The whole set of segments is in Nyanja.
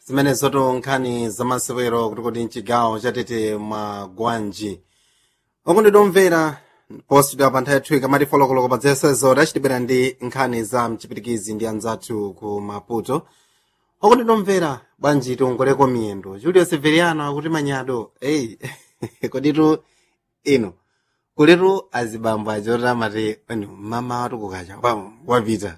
zimenezoto nkhani zamasewero kuti kuti mchigawo chatete magwanji okundidomvera positidwa pa nthawi yathu ikamati folokoloko pa dzesezo tachitibwera ndi nkhani za mchipitikizi ndi anzathu ku maputo okundidomvera bwanji tiongoleko miyendo julio severiano akuti manyado eyi koditu ino kuletu azibambo achoti amati eni mama watu kukacha wa- wapita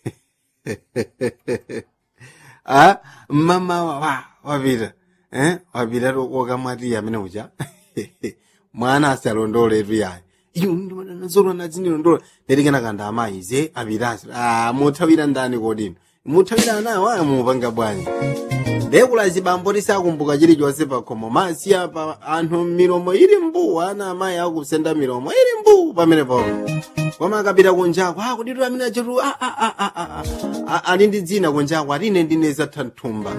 ah mama wa wa- wapita eh wapita wokamwati amene uja mwana asalondoletu yayi iyo ndimanazolo nadzinilondola ndikena kanda amayi ze apitasi ah muthawira ndani kodino muthawira anawo amupanga bwanji ndekula zibambo tisakumbuka chilichonse pakhomo masiya pa anthu milomo ili mbu ana amayi akusenda milomo ili mbu pamene papo koma akapita kunjako akuditu amene achetu a- a- a- a- a- a- ali ndi dzina kunjako ati ine ndine zathanthumba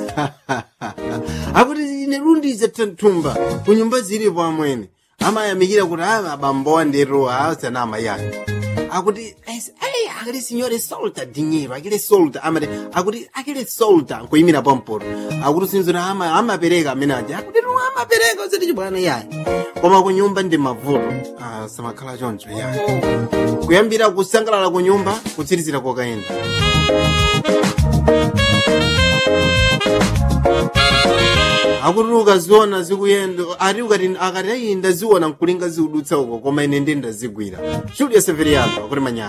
akuti ine lundi zathanthumba kunyumba zilipo amwene amayamikira kuti a abambo andetu asana amayi ake akuti "Es- ei, aquele senhor é solta dinheiro aquele solta amati akuti aquele solta nkuyimira pampoto akuti sinzona ama amapereka amene aja akuti no amapereka usati chibwana yayi koma kunyumba ndi mavuto ah, samakhala choncho yayi kuyambira kusangalala kunyumba kutsirizira kokayenda akuti ukaziona zikuyenda ati ukati akati ayi ndaziona nkulinga ziudutsa uko koma ine ndi ndazigwira julius severiano akuti manyana